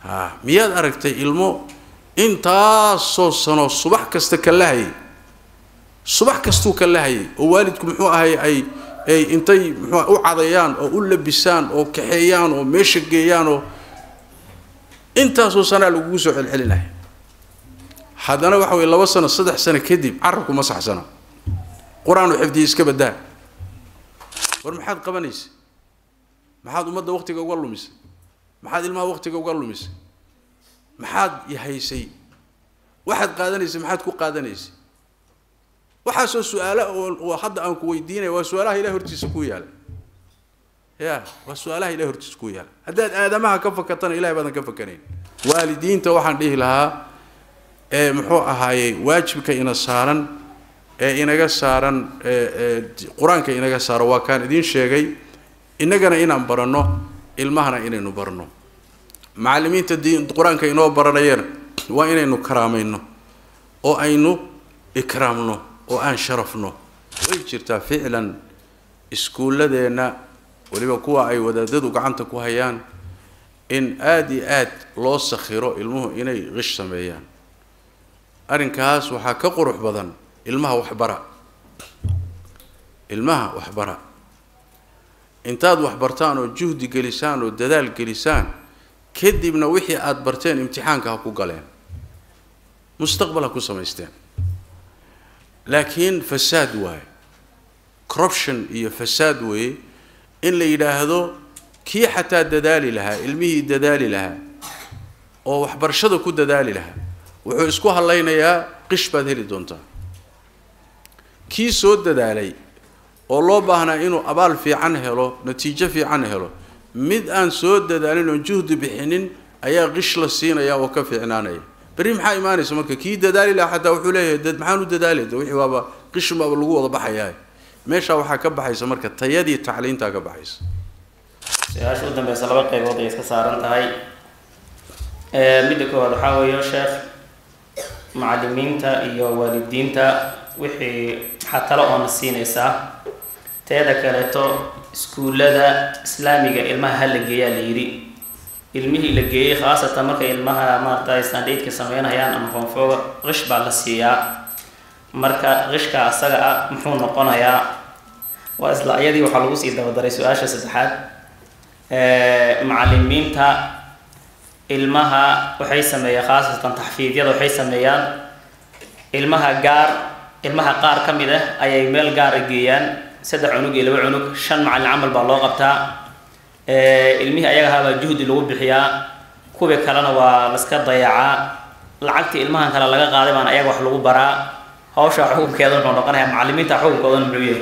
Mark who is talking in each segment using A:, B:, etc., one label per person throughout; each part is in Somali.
A: ha miyaad aragtay ilmo intaasoo sano subax kasta ka lahayay subax kastuu ka lahayay oo waalidku muxuu ahay ay ay intay muxuu u cadayaan oo u labisaan oo kaxeeyaan oo meesha geeyaan oo intaasoo sanaa lagugu soo celcelinaya haddana waxa weye laba sano saddex sano kadib carabku ma saxsana qur-aanu xifdiya iska badaa war maxaad qabanaysa maxaad ummadda waktiga uga lumisay maxaad ilmaha waktiga uga lumisay maxaad yahaysay waxaad qaadanaysay maxaad ku qaadanaysay waxaasoo su-aalo oo hadda aan ku weydiinaya waa su-aalaha ilahi hortiisa ku yaala ya waa su-aalaha ilahi hortiisa ku yaala haddaad aadamaha ka fakatana ilahay baadan ka fakanayn waalidiinta waxaan dhihi lahaa ee muxuu ahaayey waajibka ina saaran ee inaga saaran qur-aanka inaga saaro waa kaan idiin sheegay innagana inaan baranno ilmahana inaynu barno macallimiinta diin qur-aanka inoo baranayana waa inaynu karaamayno oo aynu ikraamno oo aan sharafno way jirtaa ficlan iskuulladeenna weliba kuwa ay wadaadadu gacanta ku hayaan in aada iyo aad loo sakhiro ilmuhu inay qish sameeyaan arrinkaas waxaa ka qurux badan ilmaha waxbara ilmaha waxbara intaad waxbartaan oo juhdi gelisaan oo dadaal gelisaan kadibna wixii aada barteen imtixaanka ha ku galeen mustaqbal ha ku samaysteen laakiin fasaad waaye corruption iyo fasaad weeye in la yidhaahdo kii xataa dadaali lahaa ilmihii dadaali lahaa oo waxbarashada ku dadaali lahaa wuxuu isku hadlaynayaa qish baad heli doontaa kii soo dadaalay oo loo baahnaa inuu abaal fiican helo natiijo fiican helo mid aan soo dadaalin oon juhdi bixinin ayaa qish la siinaya oo ka fiicnaanaya berri maxaa imaanaysa marka kii dadaali lahaa xataa wuxuu leeyahay dad maxaan u dadaalay de wixii waaba qishun baaba lagu wada baxayaa meeshaa waxaa ka baxaysa marka tayadii tacliintaa ka baxaysa
B: su-aasha u dambeysa laba qaybood ay iska saaran tahay midda koowaad waxaa weeyo sheekh macallimiinta iyo waalidiinta wixii xatalo oona siinaysaa teeda kaleeto iskuullada islaamiga ilmaha ha la geeyaa la yidhi ilmihii la geeyey khaasatan markay ilmaha maaragtay standaidka sameynayaan ama koonfooga qish baa la siiyaa marka qishka asaga ah muxuu noqonayaa waa isla ayadii waxaa lagu sii dabadaray su-aasha saddexaad macallimiinta ilmaha waxay sameeyaan khaasatan taxfiidyada waxay sameeyaan ilmaha gaar ilmaha qaar ka mid ah ayay meel gaara geeyaan saddex cunug iyo laba cunug shan macallin camal baa loo qabtaa ilmihii ayaga ahaabaa juhdi lagu bixiyaa kuwii kalena waa laska dayacaa lacagtii ilmahan kale laga qaaday baana ayaga wax lagu baraa hawsha xukunkeeda wuxuu noqonayaa macallimiinta xukunkoodana muxuu yahay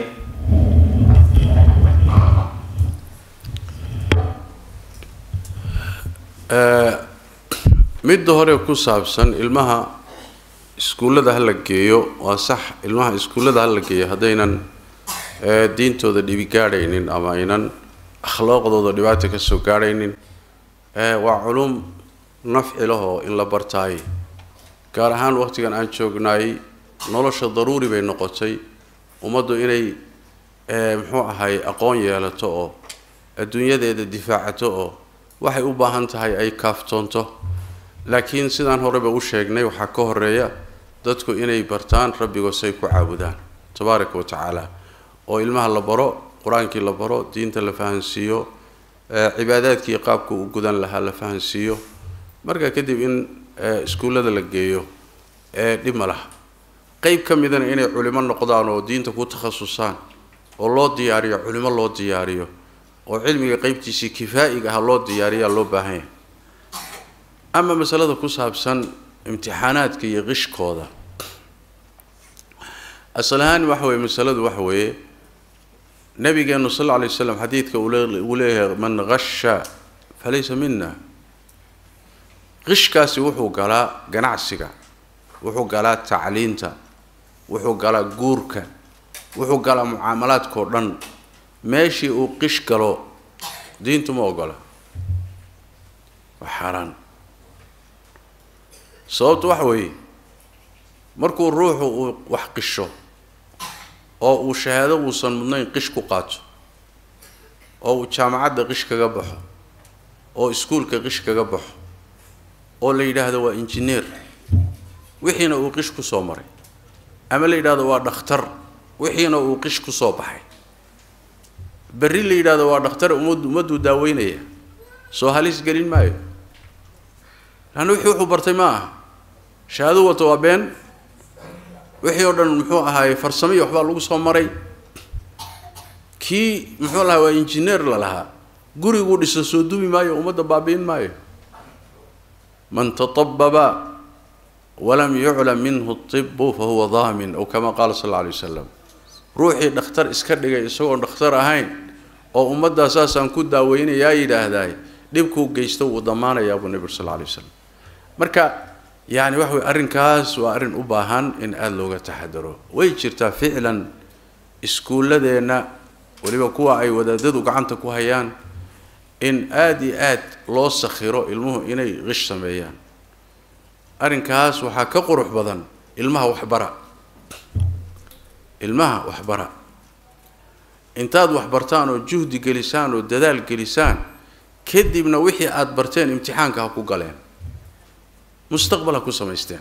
A: midda hore ku saabsan ilmaha iskuullada ha la geeyo waa sax ilmaha iskuullada ha la geeyo haddaynan diintooda dhibi gaadhaynin ama aynan akhlaaqdooda dhibaata ka soo gaadhaynin waa culum nafci lahoo in la bartaay gaar ahaan waqtigan aan joognaay nolosha daruuri bay noqotay ummaddu inay muxuu ahay aqoon yeelato oo adduunyadeeda difaacato oo waxay u baahan tahay ay kaaftoonto laakiin sidaan horeba u sheegnay waxaa ka horeeya dadku inay bartaan rabbigoosay ku caabudaan tabaaraka wa tacaala oo ilmaha la baro qur-aankii la baro diinta la fahansiiyo cibaadaadkii qaabka u gudan lahaa la fahansiiyo marka kadib in iskuullada la geeyo dhib ma laha qeyb ka midana inay culimo noqdaan oo diinta ku takhasusaan oo loo diyaariyo culimo loo diyaariyo oo cilmiga qeybtiisii kifaa'iga ah loo diyaariyaa loo baahan yahay ama masalada ku saabsan imtixaanaadka iyo qishkooda asal ahaan waxa weye masaladu waxa weeye nabigeenu sal alla alay waslam xadiidka uu leeyahay man qasha falaysa mina qishkaasi wuxuu galaa ganacsiga wuxuu galaa tacliinta wuxuu galaa guurka wuxuu galaa mucaamalaadkao dhan meeshii uu qish galo diintu ma ogola waa xaaraan sababtu waxa weeye markuu ruuxu uu wax qisho oo uu shahaado uusan mudnayn qish ku qaato oo uu jaamacadda qish kaga baxo oo iskuulka qish kaga baxo oo la yidhaahdo waa injineer wixiina uu qish ku soo maray ama la yidhahdo waa dhakhtar wixiina uu qish ku soo baxay berri la yidhahdo waa dhakhtar ummad ummadduu daaweynaya soo halis gelin maayo laanna wixii wuxuu bartay ma aha shahaado wato waa been wixii oo dhan muxuu ahaaye farsamo iyo waxbaa lagu soo maray kii muxuu lahaa waa injineer la lahaa guriguu dhiso soo dubi maayo ummadda baabi'in maayo man tatababa walam yuclam minhu tibu fahuwa daamin ow kama qaala sal alla alay wasalam ruuxii dhakhtar iska dhigay isagoon dhakhtar ahayn oo ummaddaa saasaan ku daaweynayaa yidhaahdaay dhibkuu geysto wuu damaanayaa buu nebigu sal alla alay wasalam marka yacni waxa weye arrinkaas waa arrin u baahan in aada looga taxadaro way jirtaa ficlan iskuulladeenna weliba kuwa ay wadaadadu gacanta ku hayaan in aada iyo aad loo sakhiro ilmuhu inay qish sameeyaan arrinkaas waxaa ka qurux badan ilmaha waxbara ilmaha waxbara intaad waxbartaan oo juhdi gelisaan oo dadaal gelisaan kadibna wixii aada barteen imtixaanka ha ku galeen mustaqbal ha ku samaysteen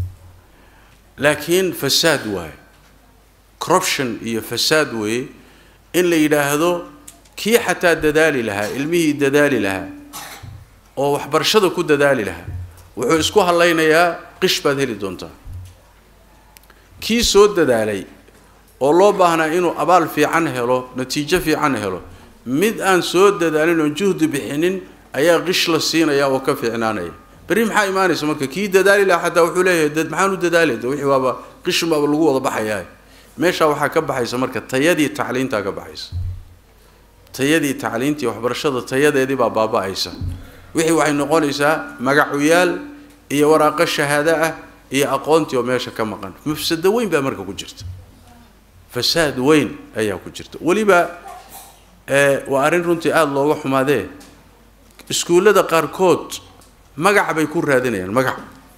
A: laakiin fasaad waaye corruption iyo fasaad weeye in la yidhaahdo kii xataa dadaali lahaa ilmihii dadaali lahaa oo waxbarashada ku dadaali lahaa wuxuu isku hadlaynayaa qish baad heli doontaa kii soo dadaalay oo loo baahnaa inuu abaal fiican helo natiijo fiican helo mid aan soo dadaalin oon juhdi bixinin ayaa qish la siinaya oo ka fiicnaanaya berri maxaa imaanaysa marka kii dadaali lahaa xataa wuxuu leeyahay dad maxaan u dadaalay de wixii waaba qishin baaba lagu wada baxayaa meeshaa waxaa ka baxaysa marka tayadii tacliintaa ka baxaysa tayadii tacliintii waxbarashada tayadeedii baa baaba-aysa wixii waxay noqonaysaa magacuyaal iyo waraaqo shahaado ah iyo aqoontii oo meesha ka maqan mafsado weyn baa marka ku jirta fasaad weyn ayaa ku jirta weliba waa arrin runtii aada looga xumaadee iskuullada qaarkood magac bay ku raadinayaan magac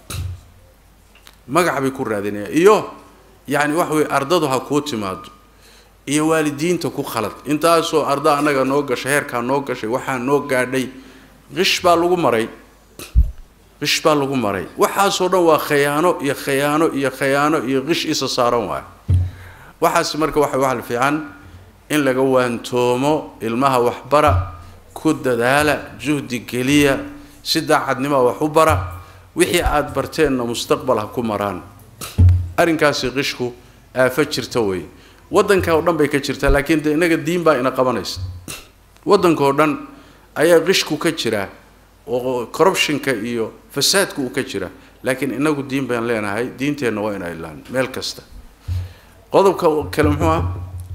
A: magac bay ku raadinayaan iyo yacni waxa weye ardadu ha kuu timaado iyo waalidiinta ku khalad intaasoo arda annaga noo gashay heerkaa noo gashay waxaa noo gaadhay qish baa lagu maray qish baa lagu maray waxaasoo dhan waa khayaano iyo khayaano iyo khayaano iyo qish isa saaran waay waxaas marka waxa waxal fiican in laga waantoomo ilmaha waxbara ku dadaala juhdi geliya si daacadnimoa wax u bara wixii aada barteenna mustaqbal ha ku maraan arrinkaasi qishku aafo jirta wey waddanka oo dhan bay ka jirtaa laakiin de innaga diin baa ina qabanaysa waddanka oo dhan ayaa qishku ka jira oo corruptionka iyo fasaadku uu ka jira laakiin inagu diin baan leenahay diinteenna waa ina ilaan meel kasta qodobka kale muxuu ah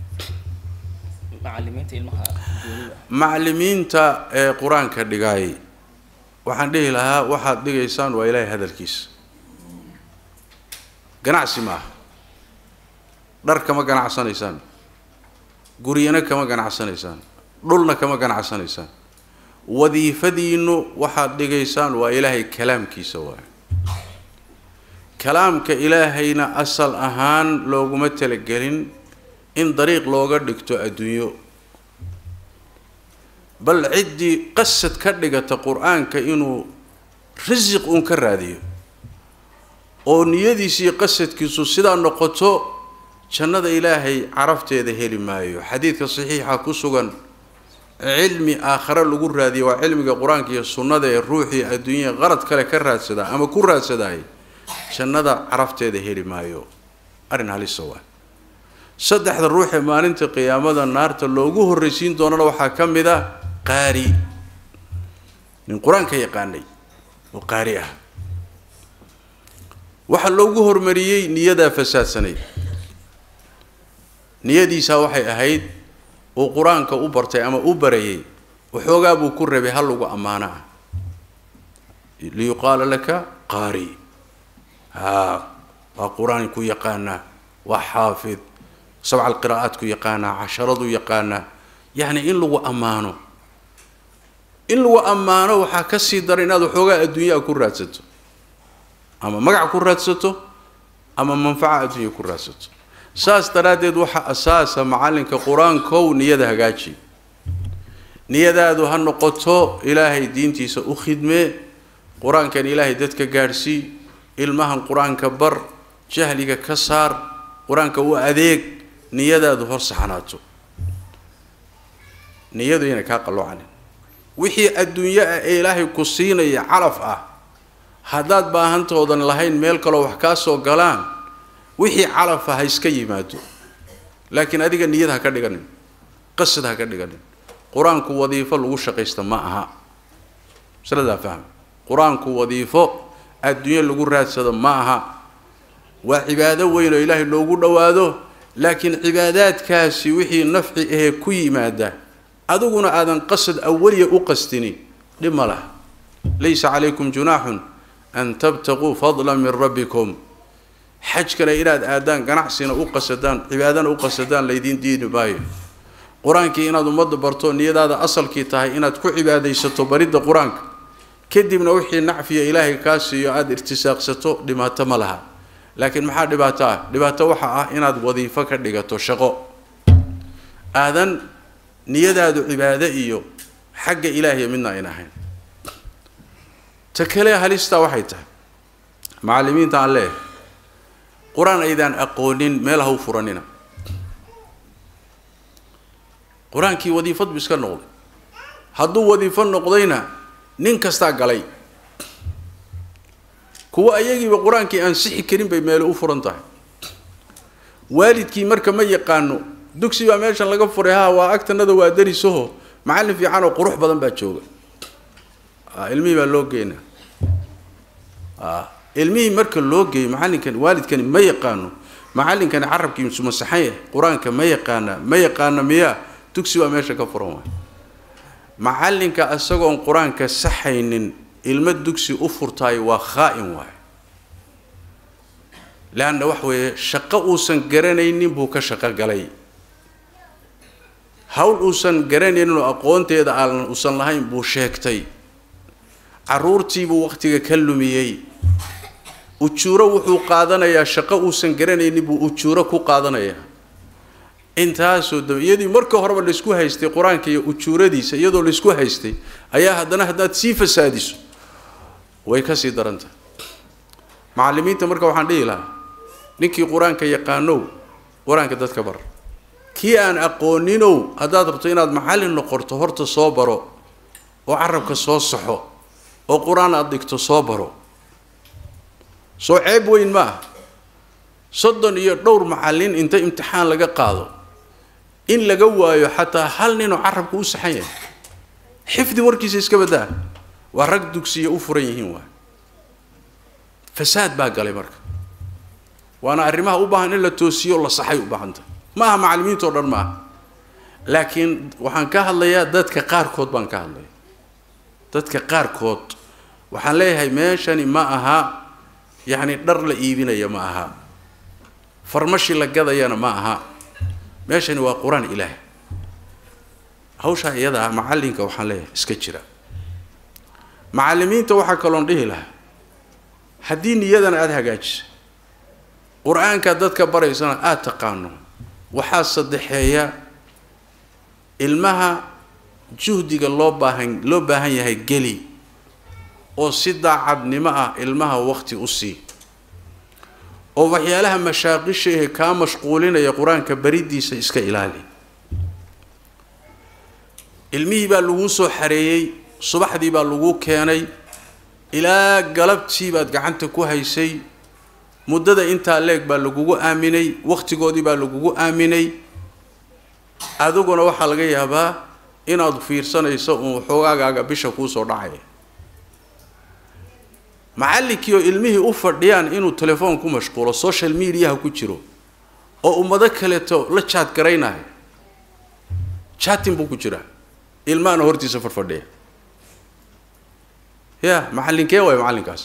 B: macalimiinta ilmaha
A: macallimiinta ee qur-aanka dhigaay waxaan dhihi lahaa waxaad dhigaysaan waa ilaahay hadalkiisa ganacsi maaha dhar kama ganacsanaysaan guryana kama ganacsanaysaan dhulna kama ganacsanaysaan wadiifadiinnu waxaad dhigaysaan waa ilaahay kalaamkiisa waay kalaamka ilaahayna asal ahaan looguma talagelin in dariiq looga dhigto adduunyo bal ciddii qasad ka dhigata qur-aanka inuu risiq uun ka raadiyo oo niyadiisii qasadkiisu sidaa noqoto jannada ilaahay carafteeda heli maayo xadiidka saxiixa ku sugan cilmi aakhare lagu raadiyo waa cilmiga qur-aanka iyo sunnada ee ruuxii adduunyada qarad kale ka raadsadaa ama ku raadsadaay jannada carafteeda heli maayo arrin halisa waa saddexda ruux ee maalinta qiyaamada naarta loogu horraysiin doonana waxaa ka mid a qaari nin qur-aanka yaqaanay oo qaari ah waxaa loogu hormariyey niyadaa fasaadsanay niyadiisaa waxay ahayd uu qur-aanka u bartay ama u barayay waxoogaa buu ku rabay hal lagu ammaano ah liyuqaala laka qaari haa waa qur-aan ku yaqaanaa waa xaafid sabca alqiraa'aad ku yaqaanaa casharadu yaqaanaa yacni in lagu ammaano in lagu ammaano waxaa ka sii dara inaad waxoogaa adduunyaa ku raadsato ama magac ku raadsato ama manfaca adduunya ku raadsato saas daraaddeed waxaa asaasa macallinka qur-aankow niyada hagaaji niyadaadu ha noqoto ilaahay diintiisa u khidmee qur-aankan ilaahay dadka gaadhsii ilmahan qur-aanka bar jahliga ka saar qur-aanka u adeeg niyadaadu hor saxnaato niyadu inay kaa qalloocanin wixii adduunyo ah ee ilaahay ku siinaya calaf ah haddaad baahantoodan lahayn meel kaloo wax kaa soo galaan wixii calafa ha iska yimaado laakiin adiga niyad ha ka dhiganin qasad ha ka dhiganin qur-aanku wadiifo lagu shaqaysta ma aha masaladaa fahma qur-aanku wadiifo adduunyo lagu raadsado ma aha waa cibaado weyn oo ilaahay loogu dhowaado laakiin cibaadaadkaasi wixii nafci ahee ku yimaada adiguna aadan qasad awaliya u qastinin dhib ma laha laysa calaykum junaaxun an tabtaquu fadla min rabbikum xaj kale inaad aadaan ganacsina u qasadaan cibaadana u qasadaan laydiin diini maayo qur-aankii inaad ummadda barto niyadaada asalkii tahay inaad ku cibaadaysato baridda qur-aanka kadibna wixii nacfiya ilaahay kaa siiyo aada irtisaaqsato dhibaato ma laha laakiin maxaa dhibaato ah dhibaato waxa ah inaad wadiifo ka dhigato shaqo aadan niyadaadu cibaado iyo xagga ilaahiya midna ayn ahayn ta kale halistaa waxay tahay macallimiinta aan leeyahay qur-aan aydaan aqoonin meel ha u furanina qur-aankii wadiifad bu iska noqday hadduu wadiifo noqdayna nin kastaa galay kuwa ayagiiba qur-aankii aan sixi karin bay meelo u furan tahay waalidkii marka ma yaqaano dugsi baa meeshan laga furay ha waa agtanada waa darisaho macallin fiican oo qurux badan baa jooga ilmihii baa loo geynaa ilmihii marka loo geeyo macallinkani waalidkani ma yaqaano macallinkani carabkii sumasaxan qur-aanka ma yaqaana ma yaqaana miyaa dugsi baa meesha ka furan waay macallinka isagoon qur-aanka saxaynin ilmo dugsi u furtaay waa khaa-in waay leanna wax weeye shaqo uusan garanaynin buu ka shaqo galay hawl uusan garanayninoo aqoonteeda aan uusan lahayn buu sheegtay carruurtiibuu wakhtiga ka lumiyey ujuuro wuxuu qaadanayaa shaqo uusan garanaynin buu ujuuro ku qaadanayaa intaasoo dam iyadii marka horeba laysku haystay qur-aanka iyo ujuuradiisa iyadoo laysku haystay ayaa haddana haddaad sii fasaadiso way ka sii daran tahay macallimiinta marka waxaan dhihi lahaa ninkii qur-aanka yaqaanow qur-aanka dadka bar kii aan aqooninow haddaad rabto inaad macallin noqoto horta soo baro oo carabka soo saxo oo qur-aan aada dhigto soo baro soo ceeb weyn ma ah soddon iyo dhowr macallin inta imtixaan laga qaado in laga waayo xataa hal ninoo carabka u saxan yahay xifdi warkiisa iska baddaa waa rag dugsiya u furan yihiin waay fasaad baa galay marka waana arrimaha u baahan in la toosiyo la saxay u baahanta ma aha macallimiintao dhan ma aha laakiin waxaan ka hadlayaa dadka qaarkood baan ka hadlaya dadka qaarkood waxaan leeyahay meeshani ma aha yacni dhar la iibinaya ma aha farmashi la gadayana ma aha meeshani waa qur-aan ilaah hawshaa iyada ah macallinka waxaan leeyahay iska jira macallimiinta waxaa kaloon dhihi lahaa haddii niyadan aada hagaajisa qur-aanka dadka baraysana aada taqaano waxaa saddexeeya ilmaha juhdiga loo baahan loo baahan yahay geli oo si daacadnimo ah ilmaha waqti u sii oo waxyaalaha mashaaqisha ehe kaa mashquulinaya qur-aanka bariddiisa iska ilaali ilmihii baa laguu soo xareeyey subaxdii baa laguu keenay ilaa galabtii baad gacanta ku haysay muddada intaa leeg baa lagugu aaminay wakhtigoodii baa lagugu aaminay adiguna waxaa laga yaabaa inaad fiirsanayso uun xoogaagaaga bisha kuusoo dhacaya macallinkii oo ilmihii u fadhiyaan inuu telefoon ku mashquulo social mediaha ku jiro oo ummado kaleeto la jaad garaynayo chatin buu ku jiraa ilmahana hortiisa farfadhiya ya macallinkee waay macallinkaas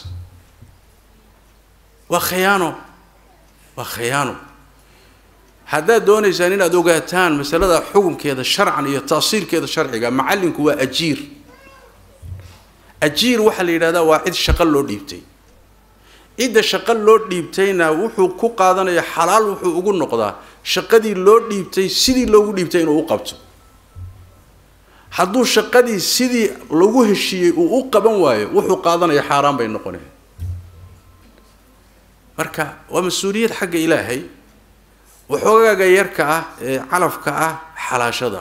A: waa khiyaano waa khiyaano haddaad doonaysaan inaad ogaataan masalada xukunkeeda sharcan iyo taasiirkeeda sharciga macallinku waa ajiir ajiir waxaa la yidhahdaa waa cid shaqo loo dhiibtay cidda shaqo loo dhiibtayna wuxuu ku qaadanaya xalaal wuxuu ugu noqdaa shaqadii loo dhiibtay sidii loogu dhiibtay inuu u qabto hadduu shaqadii sidii lagu heshiiyey uu u qaban waayo wuxuu qaadanaya xaaraan bay noqonaya marka waa mas-uuliyad xagga ilaahay waxoogaaga yarka ah ee calafka ah xalaashada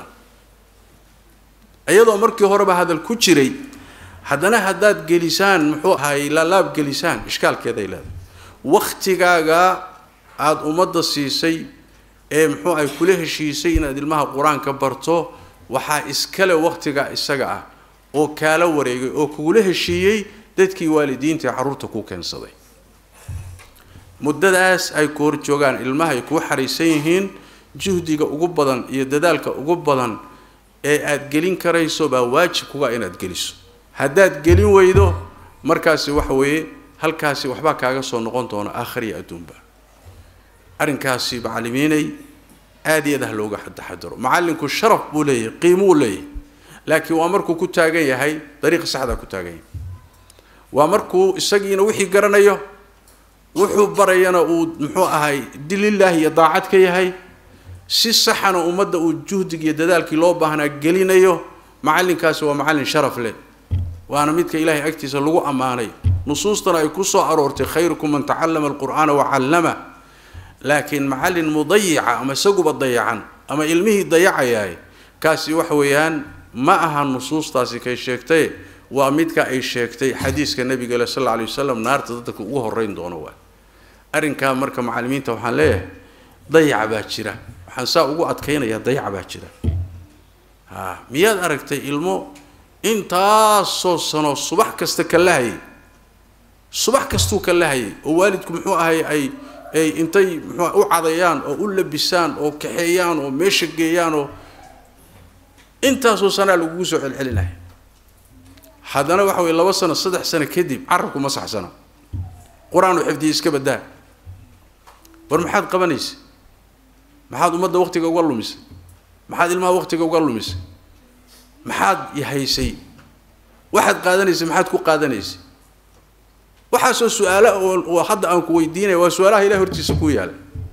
A: iyadoo markii horeba hadal ku jiray haddana haddaad gelisaan muxuu ahay laalaab gelisaan ishkaalkeeday leedahay waktigaaga aada ummadda siisay ee muxuu ay kula heshiisay inaad ilmaha qur-aanka barto waxaa iskale waktigaa isaga ah oo kaala wareegay oo kugula heshiiyey dadkii waalidiinta ee carruurta ku keensaday muddadaas ay ku hor joogaan ilmaha ay kuu xariisan yihiin juhdiga ugu badan iyo dadaalka ugu badan ee aada gelin karayso baa waajib kuga inaad geliso haddaad gelin weydo markaasi waxa weeye halkaasi waxbaa kaaga soo noqon doona aakhir iyo adduunba arrinkaasi macallimiinay aada iyo aad ah looga taxadaro macallinku sharaf buu leeyahay qiimuu leeyahay laakiin waa markuu ku taagan yahay dariiqa saxdaa ku taagan yahay waa markuu isagiina wixii garanayo wuxuu barayana uu muxuu ahay dililaahi iyo daacad ka yahay si saxana ummadda uu juhdig iyo dadaalkii loo baahnaa gelinayo macallinkaasi waa macallin sharaf leh waana midka ilaahay agtiisa lagu ammaanay nusuustana ay ku soo aroortay khayrukum man tacallama alqur'aana wa callama laakiin macallin mudayica ama isaguba dayacan ama ilmihii dayacayaay kaasi waxa weeyaan ma aha nusuustaasi kay sheegtay waa midka ay sheegtay xadiiska nabiga le sal alla alay wasalam naarta dadka ugu horreyn doono waa arrinkaa marka macallimiinta waxaan leeyahay dayaca baa jira waxaan saa ugu adkaynayaa dayaca baa jira ha miyaad aragtay ilmo intaasoo sano subax kasta ka lahayay subax kastuu ka lahayay oo waalidku muxuu ahay ay ay intay muxuu u cadayaan oo u labisaan oo kaxeeyaan oo meesha geeyaan oo intaasoo sanaa lagugu soo celcelinaya haddana waxa weye laba sano saddex sano kadib carabku ma saxsana qur-aan u xifdiyay iska badaa war maxaad qabanaysa maxaad ummadda waktiga uga lumisay maxaad ilmaha waktiga uga lumisay maxaad haysay waxaad qaadanaysay maxaad ku qaadanaysay waxaasoo su-aala oo hadda aan ku weydiinaya waa su-aalaha ilahi hortiisa ku yaala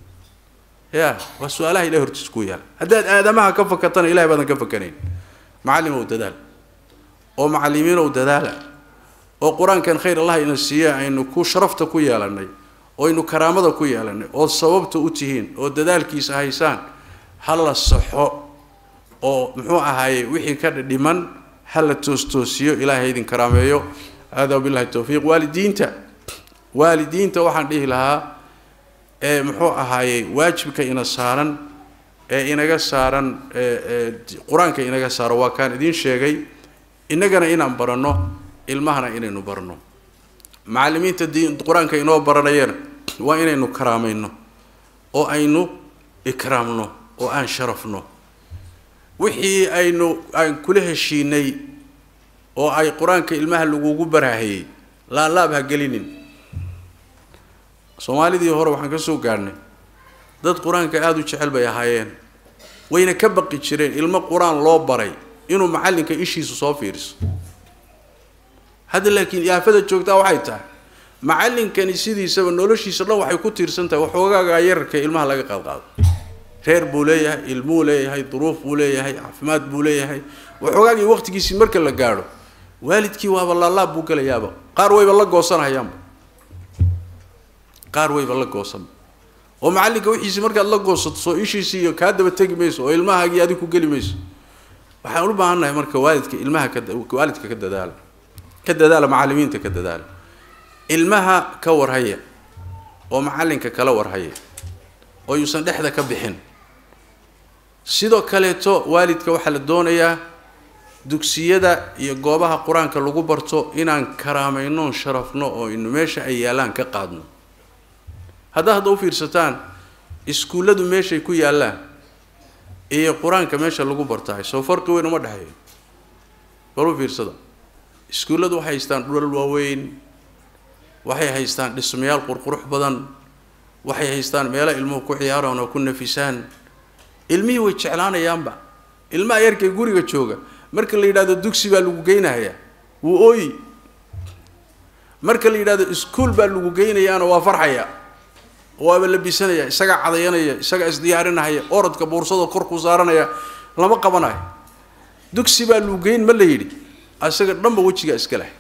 A: ya waa su-aalaha ilahi hortiisa ku yaala haddaad aadamaha ka fakatana ilahay baadan ka fakanayn macallimow dadaal oo macallimiinow dadaala oo qur-aankan khayr allah ina siiya aynu ku sharafta ku yeelanay oo aynu karaamada ku yeelanay oo sababta u tihiin oo dadaalkiisa haysaan ha la saxo oo muxuu ahaaye wixii ka dhiman ha la toostoosiyo ilaahay idin karaameeyo hada wabillahi towfiiq waalidiinta waalidiinta waxaan dhihi lahaa ee muxuu ahaayey waajibka ina saaran ee inaga saaran qur-aanka inaga saaro waa kaan idiin sheegay innagana inaan baranno ilmahana inaynu barno macallimiinta diin qur-aanka inoo baranayana waa inaynu karaamayno oo aynu ikraamno oo aan sharafno wixii aynu aan kula heshiinay oo ay qur-aanka ilmaha lagugu baraahayey laalaab ha gelinin soomaalidii hore waxaan ka soo gaadhnay dad qur-aanka aada u jecel bay ahaayeen wayna ka baqi jireen ilmo qur-aan loo baray inuu macallinka ishiisu soo fiiriso hadda laakiin yaafada joogtaa waxay tahay macallinkani sidiisaba noloshiisa dhan waxay ku tiirsan tahay waxoogaaga yararka ilmaha laga qaadqaado reer buu leeyahay ilmuu leeyahay duruuf buu leeyahay caafimaad buu leeyahay waxoogaagii waqtigiisii marka la gaadho waalidkii waaba laalaab buu gelayaaba qaar wayba la goosanahayaanba qaar wayba la goosan oo macallinka wixiisii markaad la goosato soo ishiisii iyo kaa daba tegi mayso oo ilmahaagii adig ku geli mayso waxaan u baahannahay marka waalidka ilmaha ka waalidka ka dadaala ka dadaala macallimiinta ka dadaala ilmaha ka warhaya oo macallinka kala warhaya oo yuusan dhexda ka bixin sidoo kaleeto waalidka waxaa la doonayaa dugsiyada iyo goobaha qur-aanka lagu barto inaan karaamayno sharafno oo inu meesha ay yaallaan ka qaadno haddaa hadda u fiirsataan iskuulladu meeshay ku yaallaan iyo qur-aanka meesha lagu bartahay soo farqi weyn uma dhexeeyo bal u fiirsada iskuulladu waxay haystaan dhulal waaweyn waxay haystaan dhismayaal qurqurux badan waxay haystaan meelo ilmuhu ku ciyaaraan oo ku nafisaan ilmihii way jeclaanayaanba ilmaha yarkay guriga jooga marka la yidhahdo dugsi baa lagu geynahayaa wuu ooyi marka la yidhahdo iskuol baa lagu geynayaana waa farxaya waaba labisanaya isagaa cadayanaya isagaa isdiyaarinahaya orodka boursada korkuu saaranaya lama qabanayo dugsi baa luugeyn ma la yidhi isaga dhanba wejigaa iska leh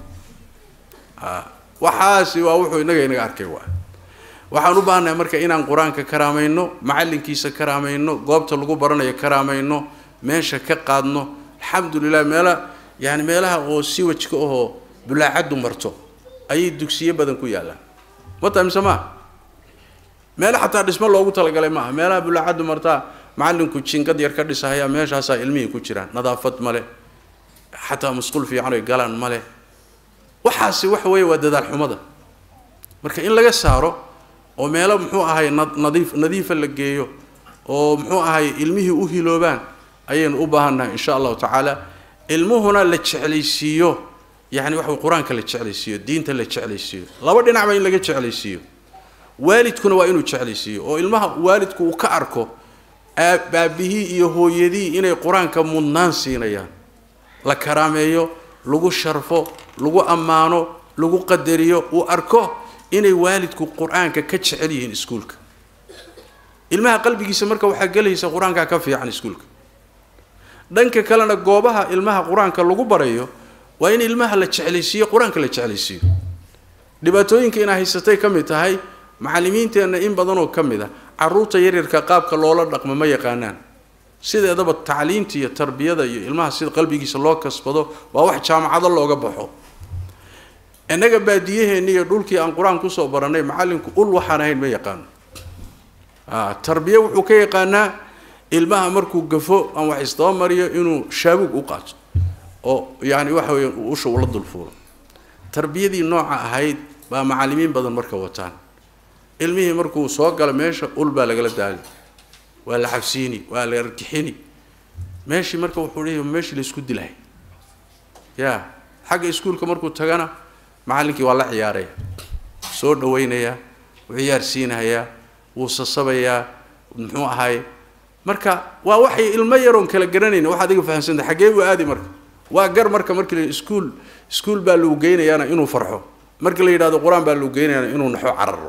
A: waxaasi waa wuxuu innaga inaga arkay waa waxaan u baahannahay marka inaan qur-aanka karaamayno macallinkiisa karaamayno goobta lagu baranayo karaamayno meesha ka qaadno alxamdulilah meela yani meelaha oo si wajka ahoo bulaacaddu marto ayay dugsiyo badan ku yaallaan mata mise maa meelo xataa dhismo loogu talagalay maaha meelaha bulaacaddu martaa macallinku jingad yar ka dhisahaya meeshaasaa ilmihii ku jiraan nadaafad male xataa masquul fiican oy galaan male waxaasi waxa weeye waa dadaal xumada marka in laga saaro oo meelo muxuu ahay nadiif nadiifa la geeyo oo muxuu ahay ilmihii u hiloobaan ayaynu u baahannahay insha allahu tacaala ilmuhuna la jeclaysiiyo yani waxa qur-aanka la jeclaysiiyo diinta la jeclaysiiyo laba dhinacba in laga jeclaysiiyo waalidkuna waa inuu jeclaysiiyo oo ilmaha waalidku uu ka arko aabihii iyo hooyadii inay qur-aanka mudnaan siinayaan la karaameeyo lagu sharfo lagu ammaano lagu qadariyo uu arko inay waalidku qur-aanka ka jecel yihiin iskuulka ilmaha qalbigiisa marka waxaa gelaysa qur-aankaa ka fiican iskuulka dhanka kalena goobaha ilmaha qur-aanka lagu barayo waa in ilmaha la jeclaysiiyo qur-aanka la jeclaysiiyo dhibaatooyinka inaa haysatay ka mid tahay macallimiinteenna in badanoo ka mid ah carruurta yaryarka qaabka loola dhaqmo ma yaqaanaan sideedaba tacliinta iyo tarbiyada iyo ilmaha sida qalbigiisa loo kasbado waa wax jaamacado looga baxo innaga baadiyaheenni iyo dhulkii aan qur-aan kusoo barannay macallinku ul waxaan ahayn ma yaqaano tarbiye wuxuu ka yaqaanaa ilmaha markuu gafo aan wax isdaba mariyo inuu shaabuug u qaato oo yani waxa weya usha ula dulfuulo tarbiyadii nooca ahayd baa macallimiin badan marka wataan ilmihii markuu soo galo meesha ul baa lagala daali waa la xabsiini waa la argixini meeshii marka wuxuu leeyahy meeshii la isku dilahay ya xagga iskuulka markuu tagana macallinkii waa la ciyaaraya soo dhawaynayaa wuu ciyaarsiinahayaa wuu sasabayaa muxuu ahay marka waa waxay ilmo yaroon kala garanayn wax adiga fahamsanta xaggee buu aadi marka waa gar marka markii la iskuul iskuul baa lagu geynayaana inuu farxo marka la yidhahdo qur-aan baa lagu geynayaana inuu naxo cararo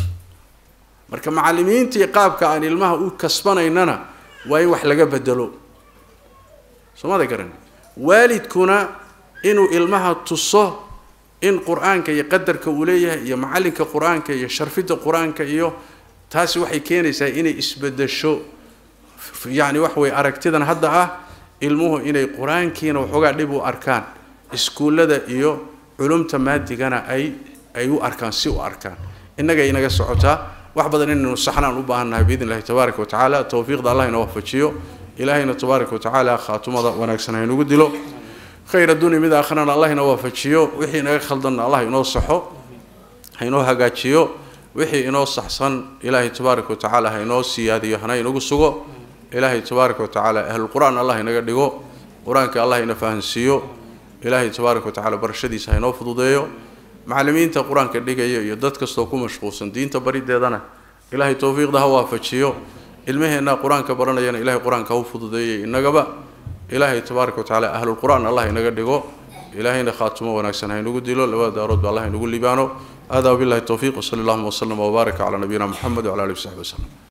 A: marka macallimiintii qaabka aan ilmaha u kasbanaynana waa in wax laga bedelo soomada garan waalidkuna inuu ilmaha tuso in qur-aanka iyo qadarka uu leeyahay iyo macallinka qur-aanka iyo sharfidda qur-aanka iyo taasi waxay keenaysaa inay isbedesho yacni wax way aragtidan hadda ah ilmuhu inay qur-aankiina waxoogaa dhib u arkaan iskuullada iyo culumta maadigana ay ay u arkaan si u arkaan innagay inaga socotaa wax badan inaynu saxnaan u baahannahay biidn illahi tabaaraka wa tacaala towfiiqda allah ina waafajiyo ilaahayna tabaaraka wa tacaala khaatumada wanaagsan haynugu dilo khayr adduunya mid aakhrana allah ina waafajiyo wixii inaga khaldanna allah inoo saxo hainoo hagaajiyo wixii inoo saxsan ilaahay tabaaraka wa tacaala ha inoo siyaadiyo hana inagu sugo ilaahay tabaaraka wa tacaala ahlulqur-aan allah inaga dhigo qur-aanka allah ina fahansiiyo ilaahay tabaaraka wa tacala barashadiisa ha inoo fududeeyo macallimiinta qur-aanka dhigaya iyo dad kastoo ku mashquulsan diinta barideedana ilaahay towfiiqda ha waafajiyo ilmaheenna qur-aanka baranayana ilahay qur-aanka ha u fududeeyay innagaba ilaahay tabaaraka wa tacala ahlulqur-aan allah inaga dhigo ilaahayna khaatumo wanaagsan ha inagu dilo labada daaroodba allah inagu libaano hada wabillahi towfiiq wsali allahuma wslama wbaaraka calaa nabiyina moxamed wcala alihi wsaxbi waslem